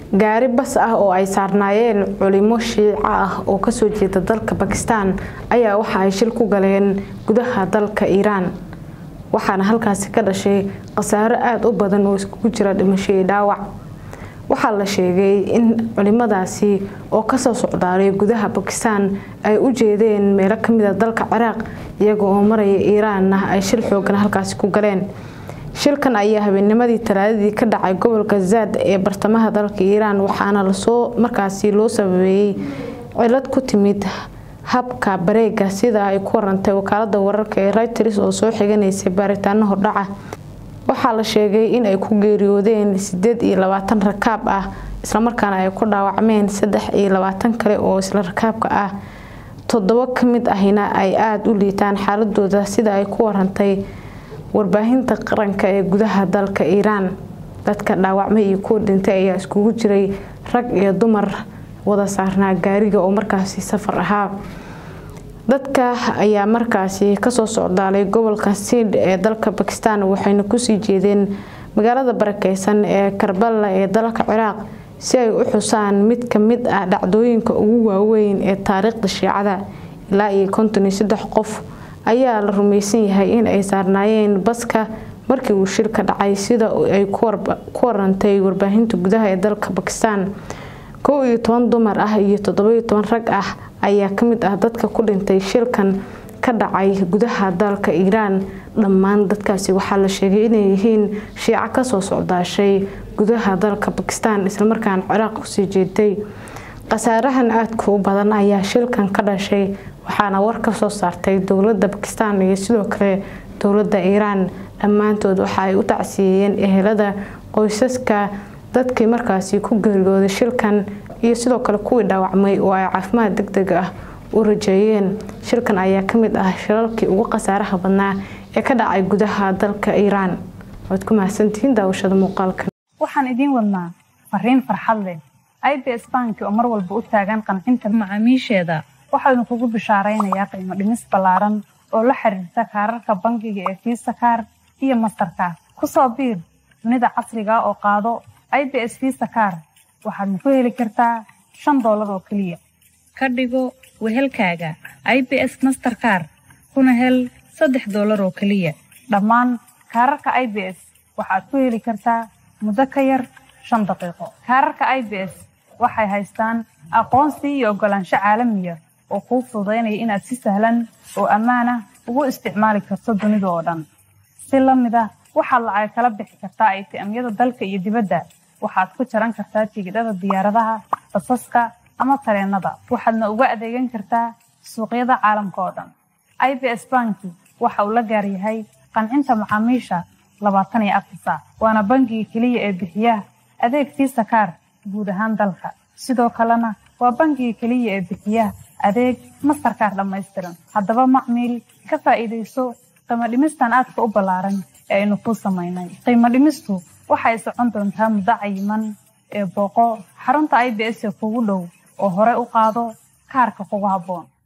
gaari bas ah oo ay saarnaayeen culimo shiico ah oo kasoo jeeda dalka bakistan ayaa waxa ay shil ku galeen gudaha dalka iiraan waxaana halkaasi ka dhashay khasaaro aada u badan oo iskugu jira dhimasho iyo dhaawac waxaa la sheegay in culimadaasi oo kasoo socdaalay gudaha bakistan ay u jeedeen meelo kamida dalka ciraaq iyaga oo maraya iiraanna ay shil xoogan halkaasi ku galeen shilkan ayaa habeennimadii talaadadii ka dhacay gobolka zaad ee bartamaha dalka iiraan waxaana lasoo markaasi loo sababeeyey cilad ku timid habka bareega sida ay ku warantay wakaalada wararka ee reuters oo soo xiganaysay baaritaano hordhaca waxaa la sheegay in ay ku geeriyoodeen sideed iyo labaatan rakaab ah islamarkaana ay ku dhaawacmeen saddex iyo labaatan kale oo isla rakaabka ah toddobo kamid ahina ay aada u liitaan xaaladooda sida ay ku warantay warbaahinta qaranka ee gudaha dalka iiraan dadka dhaawacmay iyo kuwa dhintay ayaa iskugu jiray rag iyo dumar wada saarnaa gaariga oo markaasi safar ahaa dadka ayaa markaasi kasoo socdaalay gobolka siidh ee dalka bakistan waxayna kusii jeedeen magaalada barakeysan ee karbala ee dalka ciraaq si ay u xusaan mid kamid ah dhacdooyinka ugu waaweyn ee taariikhda shiicada ilaa iyo konton iyo saddex qof ayaa la rumaysan yahay in ay saarnaayeen baska markii uu shilka dhacay sida ay ku warantay warbaahinta gudaha ee dalka bakistan kow iyo toban dumar ah iyo toddobiyo toban rag ah ayaa kamid ah dadka ku dhintay shilkan ka dhacay gudaha dalka iiraan dhammaan dadkaasi waxaa la sheegay inay yihiin shiico kasoo socdaashay gudaha dalka bakistan islamarkaana ciraaq kusii jeeday khasaarahan aadka u badan ayaa shilkan ka dhashay waxaana war ka soo saartay dowlada bakistan iyo sidoo kale dowlada iiraan dhammaantood waxa ay u tacsiyeeyeen ehelada qoysaska dadkii markaasi ku geeriyooday shilkan iyo sidoo kale kuwii dhaawacmay oo ay caafimaad deg deg ah u rajeeyeen shilkan ayaa kamid ah shilalkii ugu khasaaraha badnaa ee ka dhacay gudaha dalka iiraan waad ku mahadsantihiin daawashada muuqaalkan waxaan idiin wadnaa fariin farxad leh i b s banki oo mar walba u taagan qancinta macaamiisheeda waxaanu kugu bishaaraynayaa qiimo dhimis ballaaran oo la xiriirta kaararka bangiga ee fiisa kaar iyo mastarkaar ku soo biir dunida casriga oo qaado i b s fiisa kaar waxaadna ku heli kartaa shan doolar oo keliya ka dhigo wehelkaaga i b s masterkaar kuna hel saddex doolar oo keliya dhammaan kaararka i b s waxaad ku heli kartaa muddo ka yar shan daqiiqo kaararka i b s waxay haystaan aqoonsi iyo oggolaansho caalamiya oo kuu fududaynaya inaad si sahlan oo ammaanah ugu isticmaali karto dunida oo dhan si la mid ah waxaad lacag kala bixi kartaa aytiamyada dalka iyo dibadda waxaad ku jaran kartaa tigidhada diyaaradaha basaska ama tareennada waxaadna uga adeegan kartaa suuqyada caalamka oo dhan i b s banki waxa uu la gaar yahay qancinta macaamiisha labaatan iyo afar saac waana bangiga keliya ee bixiya adeeg fiisa kaar guud ahaan dalka sidoo kalena waa bangiga keliya ee bixiya adeeg mastarkaar dhammaystiran haddaba macmiil ka faa'iidayso qiimo dhimistan aadka u ballaaran ee aynu kuu samaynay qiimo dhimistu waxay socon doontaa muddo cayiman ee booqo xarunta i b s ee kugu dhow oo hore u qaado kaarka kugu habboon